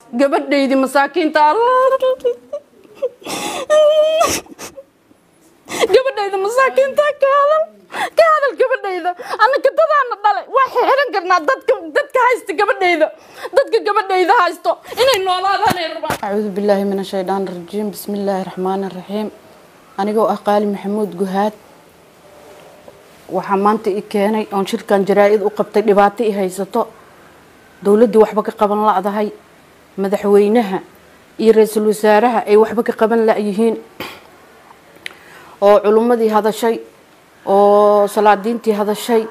gabadhaydii masaakiinta gabadhayda masaakiinta ka hadal ka hadal gabadhayda annaka dadaana dhalay waa xiran karnaa dadka dadka haysta gabadhayda dadka gabadhayda haysto inay noolaadaanay rabaan acuudu billaahi min ashaytaan rajiim bismi illaahi raxmaani raxiim anigoo ah qaali maxamuud guhaad waxaa maanta i keenay oon shirkan jaraa-id u qabtay dhibaato i haysato dowladdii waxba ka qaban la-dahay madaxweynaha iyo ra-iisul wasaaraha ay waxba ka qaban la-yihiin oo culummadii hadashay oo salaadiintii hadashay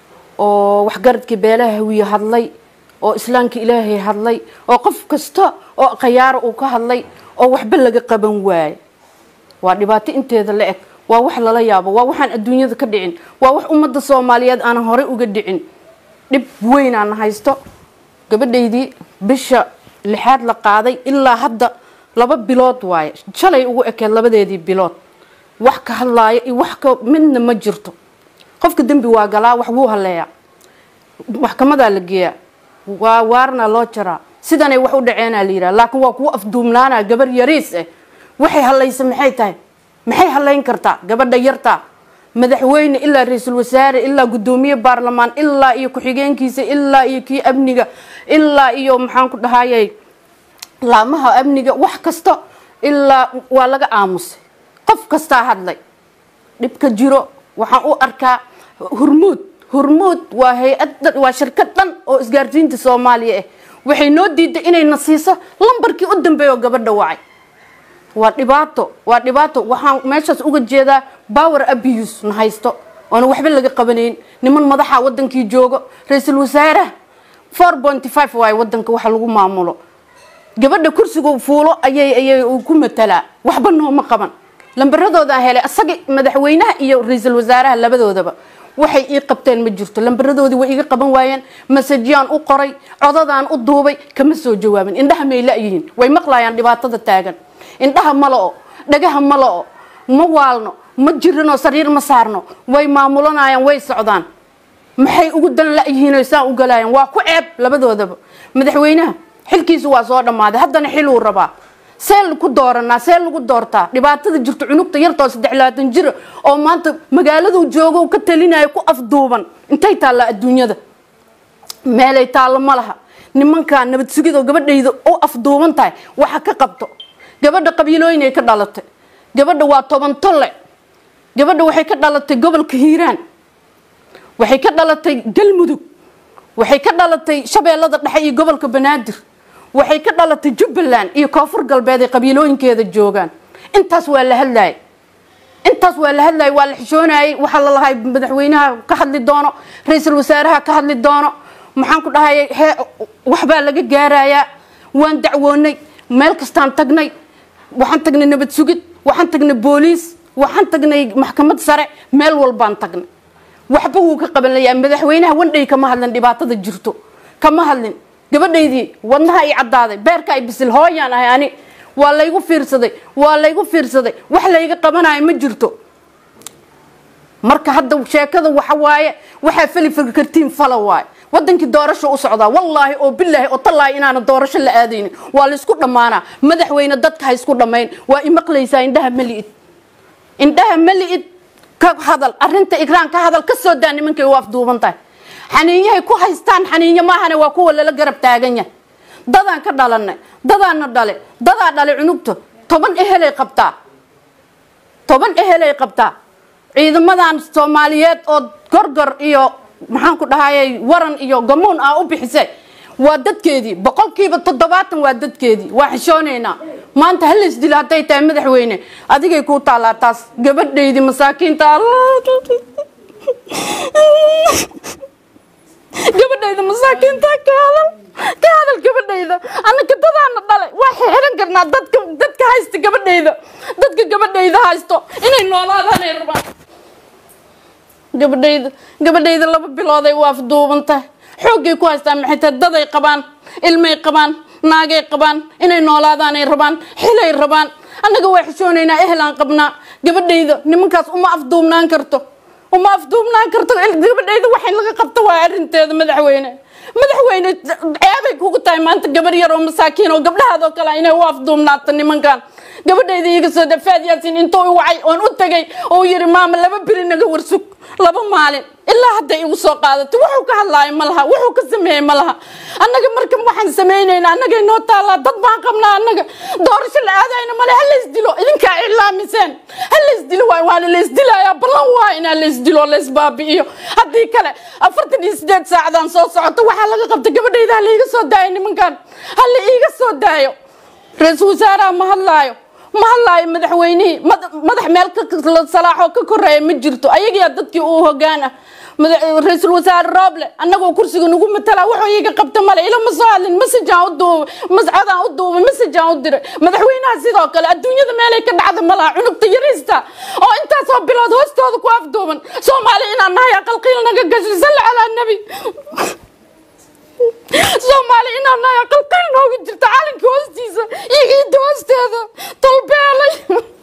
oo waxgaradkii beelaha hawiye hadlay oo islaamka ilaahay hadlay oo qof kasta oo khayaaro uu ka hadlay oo waxba laga qaban waayo waa dhibaato inteeda la eg waa wax lala yaabo waa waxaan adduunyada ka dhicin waa wax ummadda soomaaliyeed aanan horey uga dhicin dhib weynaana haysto gabadhaydii bisha lixaad la qaaday ilaa hadda laba bilood waaye shalay ugu ekeed labadeedii bilood wax ka hadlaaya iyo wax ka midna ma jirto qofka dembi waa galaa wax wuu haleeyaa maxkamadaa la geeyaa waa waarna loo jaraa sidanay wax u dhaceenaa la yidhaha laakiin waa kuwa afduumnaana gabar yariis ah waxay halaysa maxay tahay maxay halayn kartaa gabadha yartaa madaxweyne ilaa ra-iisul wasaare ilaa guddoomiye baarlamaan ilaa iyo ku-xigeenkiisa ilaa iyo kii amniga ilaa iyo maxaan ku dhahayay laamaha amniga wax kasta ilaa waa laga aamusay qof kastaa hadlay dhibka jiro waxaan u arkaa hurmuud hurmuud waa hay-ad waa shirkad dhan oo isgaarsiinta soomaaliya ah waxay noo diiday inayna siiso lambarkii u dambeeya oo gabadha wacay waa dhibaato waa dhibaato waxaan meeshaas uga jeedaa power abuse na haysto oona waxba laga qabanayn niman madaxa wadankii joogo ra-iisul wasaaraha four pointy five waayo wadanka waxa lagu maamulo gabadha kursiga fuulo ayay ayay ku matalaa waxba nooma qaban lambaradoodaa helay asaga madaxweynaha iyo ra-iisul wasaaraha labadoodaba waxay ii qabteen ma jirto lambaradoodii way iga qaban waayeen masajyaan u qoray codadaan u duubay kama soo jawaabin indhaha may la-yihiin way maqlayaan dhibaatada taagan indhaha ma la-o dhagaha ma la-o ma waalno ma jirinoo sariir ma saarno way maamulanayaan way socdaan maxay ugu dan la-yihiin oy saan u galayaan waa ku ceeb labadoodaba madaxweynaha xilkiisu waa soo dhammaaday haddana xiluu rabaa see ku dooranaa see lagu doortaa dhibaatada jirto cunugta yartoo saddex labaatan jira oo maanta magaaladuu joogo ka talinayo ku afduuban intay taallaa adduunyada meelay taallo ma laha nimankaa nabad sugid oo gabadhayda u afduuban tahay waxa ka qabto gabadha qabiilooyin ay ka dhalatay gabadha waa toban tolle gabadha waxay ka dhalatay gobolka hiiraan waxay ka dhalatay galmudug waxay ka dhalatay shabeellada dhexe iyo gobolka banaadir waxay ka dhalatay jubbaland iyo koonfur galbeed ay qabiilooyinkeeda joogaan intaas waa la hadlayay intaas waa la hadlayay waa la xishoonayay waxaa la lahay madaxweynaha ka hadli doono ra-iisul wasaaraha ka hadli doono maxaan ku dhahayay hee waxbaa laga gaarayaa waan dacwoonay meel kastaan tagnay waxaan tagnay nabad sugid waxaan tagnay booliis waxaan tagnay maxkamad sare meel walbaan tagnay waxba wuu ka qaban layaa madaxweynaha wandhay kama hadlin dhibaatada jirto kama hadlin gabadhaydii wadnaha i caddaaday beerka ay bisil hooyaan ahay ani waa laygu fiirsaday waa laygu fiirsaday wax layga qabanayo ma jirto marka hadda sheekada waxa waaye waxaa fali kartiin fala waaye wadankii doorasho u socdaa wallaahi oo bilaahi oo tallaahi inaana doorasho la aadaynin waa laysku dhammaanaa madaxweyne dadka ha isku dhammayn waa imaqlaysaa indhaha mali'id indhaha mali'id ka hadal arrinta igraan ka hadal ka soo daa nimankay u afduuban tahay xaniinyahay ku haystaan xaniinyo maahane waa kuwa lala garab taagan yahay dadaan ka dhalanay dadaana dhale dadaa dhale cunugta toban ehelay qabtaa toban ehelay qabtaa ciidamadan soomaaliyeed oo gorgor iyo maxaan ku dhahayay waran iyo gamuun ah u bixisay waa dadkeedii boqolkiiba toddobaatan waa dadkeedii waa xishoonaynaa maanta halays dilo hadday tahay madaxweyne adigay kuu taallaa taas gabadhaydii masaakiinta gabadhayda masaakiinta ka hadal ka hadal gabadhayda annaka dadaana dhalay waa xiran karnaa dadka dadka haysta gabadhayda dadka gabadhayda haysto inay noolaadaanay rabaan gabadhayda gabadhayda laba bilooday waa afduuban tahay xooggay ku haystaan maxay tahay daday qabaan ilmay qabaan naagay qabaan inay noolaadaanay rabaan xilay rabaan annaga waa xishoonaynaa ehelaan qabnaa gabadhayda nimankaas uma afduubnaan karto uma afduubnaan karto gabadhayda waxay laga qabto waa arrinteeda madaxweyne madaxweyne ceebay kugu tahay maanta gabar yar oo masaakiin oo gabdhahaadoo kale inay u afduumnaato nimankan gabadhayda iiga soo dhafaad yaasin intuu i wacay oon u tagay oo yiri maama laba beri naga warsug laba maalin ilaa hadday igu soo qaadato wuxuu ka hadlaayo ma laha wuxuu ka sameeyey ma laha annaga marka waxaan samaynayna annagay noo taallaa dad baan qabnaa annaga doorasho la aadayna male ha laysdilo idinkaa iclaamiseen ha laysdilo waay waana laysdilayaa ballan waa inaa laysdilo laysbaabi'iyo haddii kale afartan iyo sideed saacadaan soo socoto waxaa laga qabta gabadhayda ha laiga soo daayo nimankan ha la iiga soo daayo ra-iisul wasaaraha ma hadlaayo ma hadlaayo madaxweynihii madax meel salaaxoo ka koreeya ma jirto ayagiyaa dadkii uu hogaan ah ra-iisul wasaare rooble annagoo kursiga nagu matala wuxuu iiga qabta male ila ma soo hadlin masajaan u duubay mascadaan u duubay masajaan u diray madaxweynaha sidoo kale adduunyada meelay ka dhacda malaha cunugta yariista oo intaasoo bilood hoostooda ku afduuban soomaali inaan nahay aqalqiil naga gasho salli calaa nebi soomaali inaan nahay aqalqiil nooga jirta calanka hoostiisa iyo ciidda hoosteeda talbeelay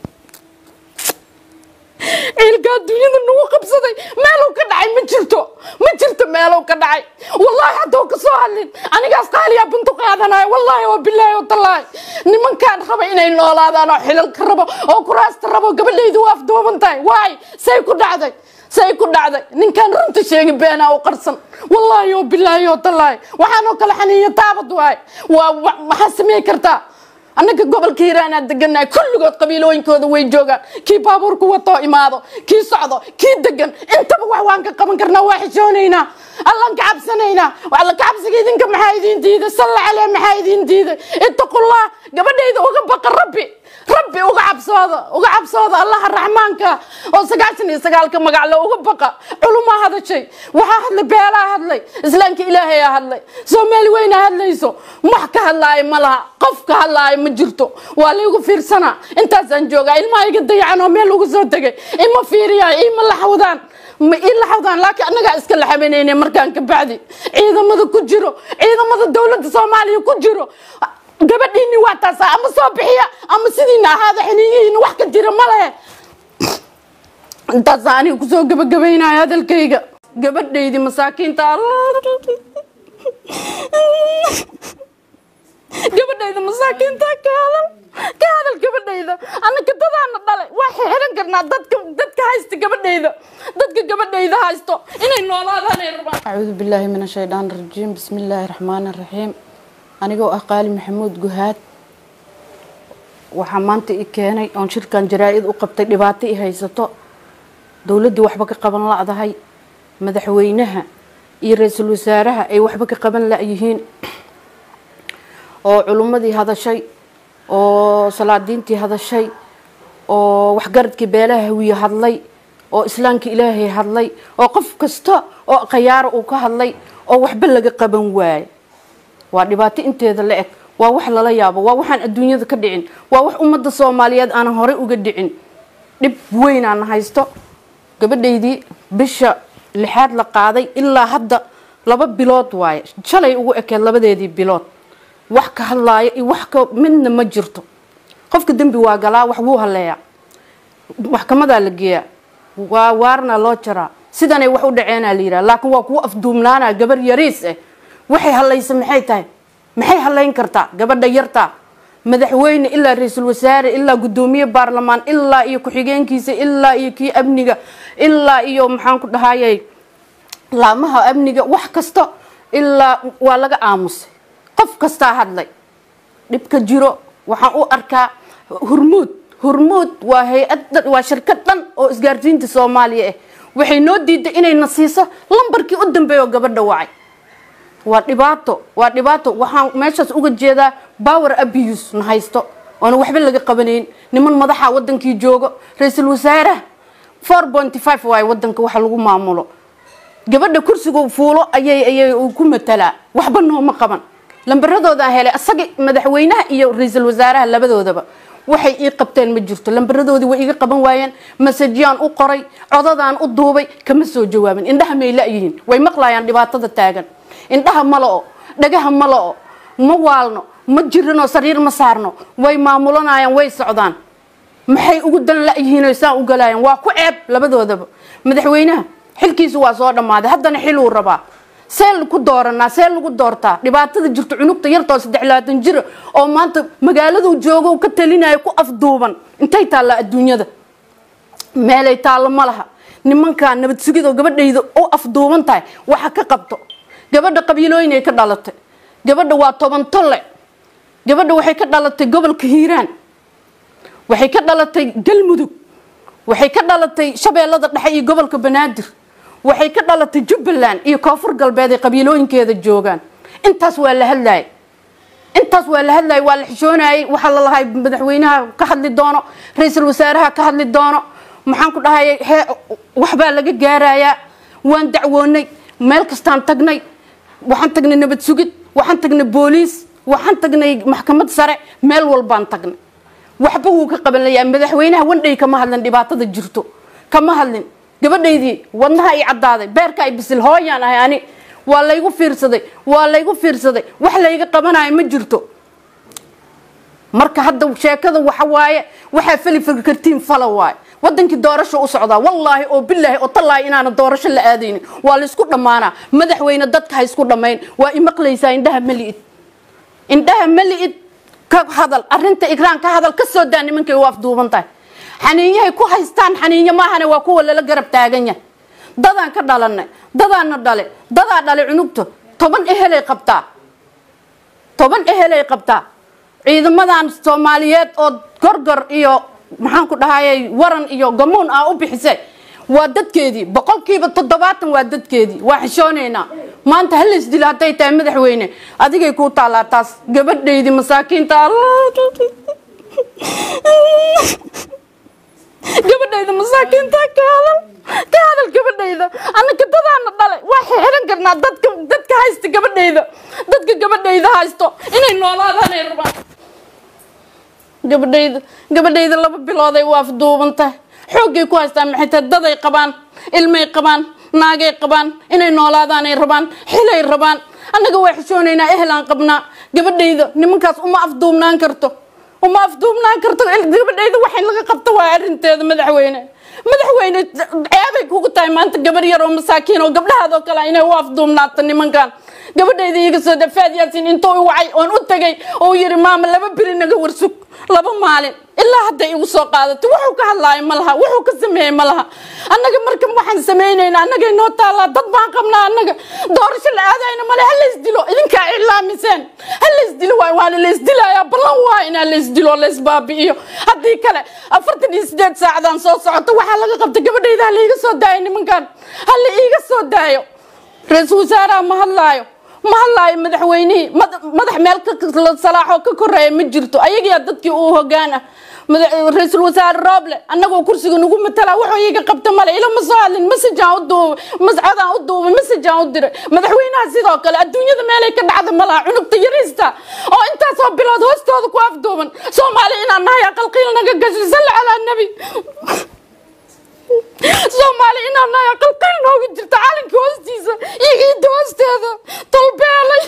ciilka adduunyada nagu qabsaday meeluu ka dhacay ma jirto ma jirto meeluu ka dhacay wallaahi hadduu ka soo hadlin anigaas qaaliyaa buntu qaadanayo wallaahi oo bilaahi oo tallaahi nimankaan raba inay noolaadaan oo xilalka rabo oo kuraasta rabo gabadhaydu waa afduuban tahay waay say ku dhacday say ku dhacday ninkaan runta sheegi beenaa u qarsan wallaahi oo bilaahi oo tallaahi waxaanoo kale xaniiyo taabad waay waa maxaa samey kartaa annaga gobolka hiiraanaa deganahay kulligood qabiilooyinkooda way joogaan kii baabuurku watoo imaado kii socdo kii degan intaba wax waan ka qaban karnaa waa xishoonaynaa allaan ka cabsanaynaa alla ka cabsiga idinka maxaa idiin diiday salla calee maxaa idiin diiday ittaqullah gabadhayda uga baqa rabbi rabbi uga cabsooda uga cabsooda allaha raxmaanka oo sagaashan iyo sagaalka magaclo uga baqa culumaa hadashay waxaa hadlay beelaa hadlay islaamka ilaahayaa hadlay soomaali weynaa hadlayso wax ka hadlaayo ma laha qof ka hadlaayo ma jirto waa laygu fiirsanaa intaasaan joogaa ilmaha iga dayacan oo meel uga soo tegay ima fiiriyaan ima laxawdaan ma ii laxawdaan laakiin annagaa iska laxabanayne markaan ka bacdi ciidamada ku jiro ciidamada dowladda soomaaliya ku jiro gabadhiini waa taasa ama soo bixiya ama sidiina ahaada xiniyihiina wax ka jira ma lehe intaasa aniga kusoo gabagabaynaya hadalkayga gabadhaydii masaakiinta gabadhayda masaakiinta ka hadal ka hadal gabadhayda annaka dadaana dhalay waa xiran karnaa dadka dadka haysta gabadhayda dadka gabadhayda haysto inay noolaadaan ay rabaan acuudu billaahi min ashaytaan rajiim bismi illaahi raxmaani raxiim anigoo ah qaali maxamuud guhaad waxaa maanta i keenay oon shirkan jaraa-id u qabtay dhibaato i haysato dowladdii waxba ka qaban la-dahay madaxweynaha iyo ra-iisul wasaaraha ay waxba ka qaban la-yihiin oo culummadii hadashay oo salaadiintii hadashay oo waxgaradkii beelaha hawiye hadlay oo islaamka ilaahay hadlay oo qof kasta oo khayaaro uu ka hadlay oo waxba laga qaban waayo waa dhibaato inteeda la eg waa wax lala yaabo waa waxaan adduunyada ka dhicin waa wax ummadda soomaaliyeed aanan horey uga dhicin dhib weyn aan haysto gabadhaydii bisha lixaad la qaaday ilaa hadda laba bilood waaye shalay ugu ekeed labadeedii bilood wax ka hadlaaya iyo wax ka midna ma jirto qofka dembi waa galaa wax wuu haleeyaa maxkamadaa la geeyaa waa waarna loo jaraa sidanay wax u dhaceenaa la yidhaha laakiin waa kuwa afduumnaana gabar yariis ah waxay hadlaysa maxay tahay maxay hadlayn kartaa gabadha yartaa madaxweyne ilaa ra-iisul wasaare ilaa guddoomiye baarlamaan ilaa iyo ku-xigeenkiisa ilaa iyo kii amniga ilaa iyo maxaan ku dhahayay laamaha amniga wax kasta ilaa waa laga aamusay qof kastaa hadlay dhibka jiro waxaan u arkaa hurmuud hurmuud waa hay-ad waa shirkad dhan oo isgaarsiinta soomaaliya ah waxay noo diiday inayna siiso lambarkii u dambeeya oo gabadha wacay waa dhibaato waa dhibaato waxaan meeshaas uga jeedaa power abuse na haysto oona waxba laga qabanayn niman madaxa wadankii joogo ra-iisul wasaaraha four pointy five waaye wadanka waxa lagu maamulo gabadha kursiga fuulo ayay ayay ku matalaa waxba nooma qaban lambaradoodaa helay asaga madaxweynaha iyo ra-iisul wasaaraha labadoodaba waxay ii qabteen ma jirto lambaradoodii way iga qaban waayeen masajyaan u qoray codadaan u duubay kama soo jawaabin indhaha may la-yihiin way maqlayaan dhibaatada taagan indhaha ma la-o dhagaha ma la-o ma waalno ma jirinoo sariir ma saarno way maamulanayaan way socdaan maxay ugu dan la-yihiino saan u galayaan waa ku ceeb labadoodaba madaxweynaha xilkiisu waa soo dhammaaday haddana xiluu rabaa see ku dooranaa see lagu doortaa dhibaatada jirto cunugta yartoo saddex labaatan jira oo maanta magaaladu joogo ka talinayo ku afduuban intay taallaa adduunyada meelay taallo ma laha nimankaa nabad sugidoo gabadhayda u afduuban tahay waxa ka qabto gabadha qabiilooyinay ka dhalatay gabadha waa toban tolle gabadha waxay ka dhalatay gobolka hiiraan waxay ka dhalatay galmudug waxay ka dhalatay shabeellada dhexe iyo gobolka banaadir waxay ka dhalatay jubbaland iyo koonfur galbeed ay qabiilooyinkeeda joogaan intaas waa la hadlayay intaas waa la hadlayay waa la xishoonayay waxaa la lahay madaxweynaha ka hadli doono ra-iisul wasaaraha ka hadli doono maxaan ku dhahayay hee waxbaa laga gaarayaa waan dacwoonay meel kastaan tagnay waxaan tagnay nabad sugid waxaan tagnay booliis waxaan tagnay maxkamad sare meel walbaan tagnay waxba wuu ka qabanlayaa madaxweynaha wandhay kama hadlin dhibaatada jirto kama hadlin gabadhaydii wadnaha ay caddaaday beerka ay bisil hooyaan ahay ani waa laygu fiirsaday waa laygu fiirsaday wax layga qabanayo ma jirto marka hadda sheekada waxa waaye waxaa fali kartiin fala waaye wadankii doorasho u socdaa wallaahi oo bilaahi oo tallaahi inaana doorasho la aadaynin waa laysku dhammaanaa madaxweyne dadka ha isku dhammayn waa imaqlaysaa indhaha mali'id indhaha mali'id ka hadal arinta igraan ka hadal ka soo daa nimankay u afduuban tahay xaniinyahay ku haystaan xaniinyo maahane waa kuwa lala garab taagan yahay dadaan ka dhalanay dadaana dhale dadaa dhale cunugta toban ehelay qabtaa toban ehelay qabtaa ciidamadan soomaaliyeed oo gorgor iyo maxaan ku dhahayay waran iyo gamuun ah u bixisay waa dadkeedii boqolkiiba toddobaatan waa dadkeedii waa xishoonaynaa maanta halays dilo hadday tahay madaxweyne adigay kuu taallaa taas gabadhaydii masaakiinta gabadhayda masaakiinta ka hadal ka hadal gabadhayda annaka dadaana dhalay waa xiran karnaa dadka dadka haysta gabadhayda dadka gabadhayda haysto inay noolaadaanay rabaan gabadhayda gabadhayda laba bilooday waa afduuban tahay xooggay ku haystaan maxay tahay daday qabaan ilmay qabaan naagay qabaan inay noolaadaanay rabaan xilay rabaan annaga waa xishoonaynaa ehelaan qabnaa gabadhayda nimankaas uma afduubnaan karto uma afduubnaan karto gabadhayda waxay laga qabto waa arrinteeda madaxweyne madaxweyne ceebay kugu tahay maanta gabar yar oo masaakiin oo gabdhahaadoo kale inay u afduubnaato nimankan gabadhayda iga soo dafaad yaasin intuu i wacay oon u tegay oo yiri maama laba beri naga warsug laba maalin ilaa hadday igu soo qaadato wuxuu ka hadlaayo ma laha wuxuu ka sameeyey ma laha annaga marka waxaan samaynayna annagay noo taallaa dad baan qabnaa annaga doorasho la aadayna male ha laysdilo idinkaa iclaamiseen ha laysdilo waay waana laysdilayaa ballan waa inaa laysdilo laysbaabi'iyo haddii kale afartan iyo sideed saacadaan soo socoto waxaa laga qabta gabadhayda ha laiga soo daayo nimankan ha la iiga soo daayo ra-iisul wasaaraha ma hadlaayo ma hadlaayo madaxweynihii madax meel salaaxoo ka koreeya ma jirto ayagiyaa dadkii uu hogaan ah ra-iisul wasaare rooble annagoo kursiga nagu matala wuxuu iiga qabta male ila ma soo hadlin masajaan u duubay mascodaan u duubay masajaan u diray madaxweynaha sidoo kale adduunyada meelay ka dhacda malaha cunugta yariista oo intaasoo bilood hoostooda ku afduuban soomaali inaan nahay aqalqiil naga gashay salli calaa nebi soomaali inaan nahay aqalqiil nooga jirta calanka hoostiisa iyo ciidda hoosteeda talbeelay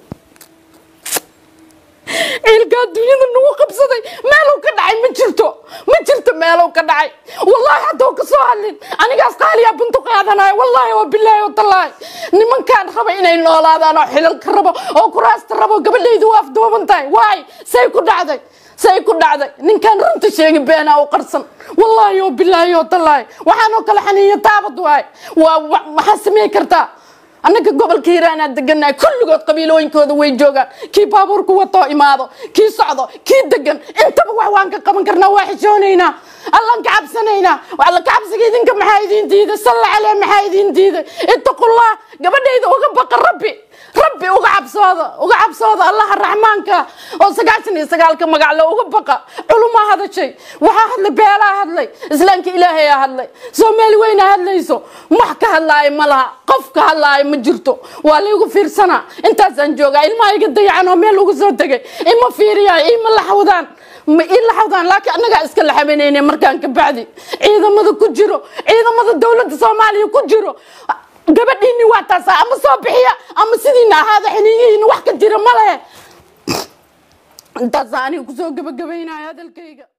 ciilka adduunyada nagu qabsaday meeluu ka dhacay ma jirto ma jirto meeluu ka dhacay wallaahi hadduu ka soo hadlin anigaas qaaliyaa buntu qaadanayo wallaahi oo bilaahi oo tallaahi nimankaan raba inay noolaadaan oo xilalka rabo oo kuraasta rabo gabadhaydu waa afduuban tahay waay say ku dhacday say ku dhacday ninkaan runta sheegi beenaa u qarsan wallaahi oo bilaahi oo tallaahi waxaanoo kale xaniiyo taabad waay waa maxaa samey kartaa annaga gobolka hiiraanaa deganahay kulligood qabiilooyinkooda way joogaan kii baabuurku watoo imaado kii socdo kii degan intaba wax waan ka qaban karnaa waa xishoonaynaa allaan ka cabsanaynaa alla ka cabsiga idinka maxaa idiin diiday salla calee maxaa idiin diiday ittaqullah gabadhayda uga baqa rabbi rabbi uga cabsooda uga cabsooda allaha raxmaanka oo sagaashan iyo sagaalka magacle uga baqa culumaa hadashay waxaa hadlay beelaa hadlay islaamka ilaahayaa hadlay soomaali weynaa hadlayso wax ka hadlaayo ma laha qof ka hadlaayo ma jirto waa laygu fiirsanaa intaasaan joogaa ilmaha iga dayacan oo meel ugu soo tegay ima fiiriyaan ima laxawdaan ma ii laxawdaan laakiin annagaa iska laxabanayne markaan ka bacdi ciidamada ku jiro ciidamada dowladda soomaaliya ku jiro gabadhiini waa taasa ama soo bixiya ama sidiina ahaada xiniyihiina wax ka jira ma lehe intaasa aniga kusoo gabagabaynaya hadalkayga